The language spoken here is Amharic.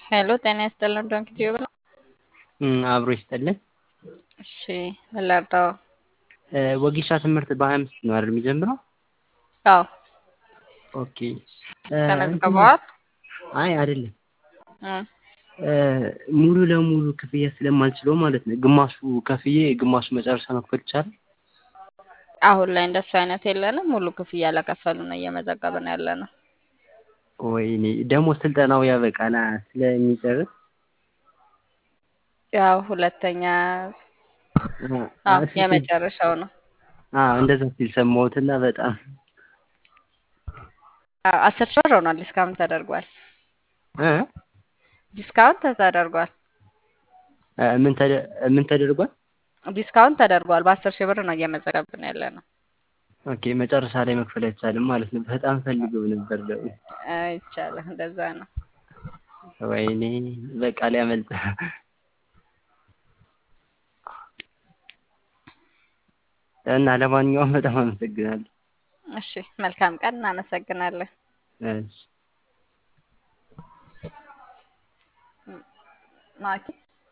ሄሎ ጤና ይስጥልን ዶንኪ ቲዩብ ነው። አብሮ ይስጥልን። እሺ ምን ላድርገው? ወጌሻ ትምህርት በሀያ አምስት ነው አይደል የሚጀምረው? አዎ ኦኬ። ተመዝግበዋል? አይ አይደለም እም፣ ሙሉ ለሙሉ ክፍያ ስለማልችለው ማለት ነው። ግማሹ ከፍዬ ግማሹ መጨረሻ መክፈል ይቻላል? አሁን ላይ እንደሱ አይነት የለንም። ሙሉ ክፍያ ለከፈሉ ነው እየመዘገብን ያለ ነው። ወይኔ ደግሞ ስልጠናው ያበቃና ስለሚጨርስ ያው ሁለተኛ አዎ የመጨረሻው ነው። አዎ እንደዛ ሲል ሰማሁትና በጣም አዎ አስር ሺህ ብር ሆኗል። ዲስካውንት ተደርጓል። እ ዲስካውንት ተደርጓል። ምን ተደ- ምን ተደርጓል? ዲስካውንት ተደርጓል። በአስር ሺህ ብር ነው እየመዘገብን ያለ ነው። ኦኬ መጨረሻ ላይ መክፈል አይቻልም ማለት ነው። በጣም ፈልገው ነበር ደግሞ። ይቻላል። እንደዛ ነው። ወይኔ በቃ ሊያመልጥ እና ለማንኛውም በጣም አመሰግናለሁ። እሺ መልካም ቀን። እናመሰግናለን። እሺ ማኪ